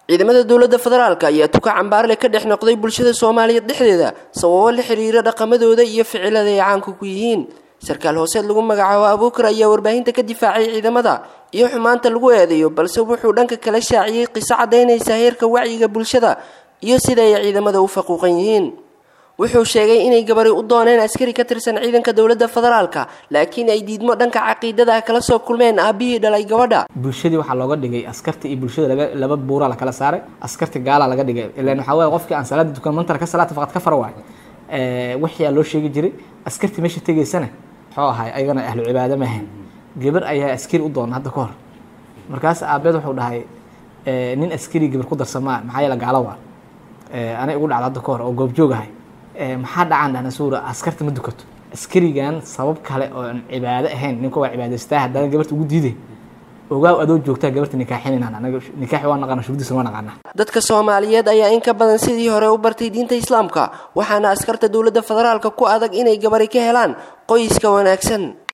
ciidamada dowladda federaalka ayaa tuka cambaarle ka dhex noqday bulshada soomaaliyeed dhexdeeda sababo la xiriira dhaqamadooda iyo ficilada ay caanka ku yihiin sarkaal hooseed lagu magacaabo abuukar ayaa warbaahinta ka difaacay ciidamada iyo xumaanta lagu eedeeyo balse wuxuu dhanka kala shaaciyey qiso caddaynaysa heerka wacyiga bulshada iyo sida ay ciidamada u faquuqan yihiin wuxuu sheegay inay gabari u dooneen askari ka tirsan ciidanka dowladda federaalka laakiin ay diidmo dhanka caqiidada kala soo kulmeen aabihii dhalay gabadha bulshadii waxaa looga dhigay askarta iyo bulshada laba laba buura la kala saaray askarta gaala laga dhigay ilaan waxaa weeye qofkii aan salaada dukan mantara ka salaata faqad ka fara waay wixii aa loo sheegi jiray askartii meesha tegaysana muxuu ahay ayagana ahlu cibaado maahan gabar ayaa askari u doona hadda ka hor markaas aabeed wuxuu dhahay nin askari gabar ku darsamaa maxaa yeele gaalo waa anay ugu dhacda hadda ka hor oo goobjoog ahay maxaa dhacaan dhahna suura askarta ma dukato askarigan sabab kale oo aan cibaado ahayn ninka waa cibaadaystaa haddana gabarta ugu diiday ogaaw adoo joogtaa gabarta nikaaxinayna anaga nikaaxi waa naqaana shuruudiisa waa naqaana dadka soomaaliyeed ayaa in ka badan sidii hore u bartay diinta islaamka waxaana askarta dowladda federaalka ku adag inay gabari ka helaan qoyska wanaagsan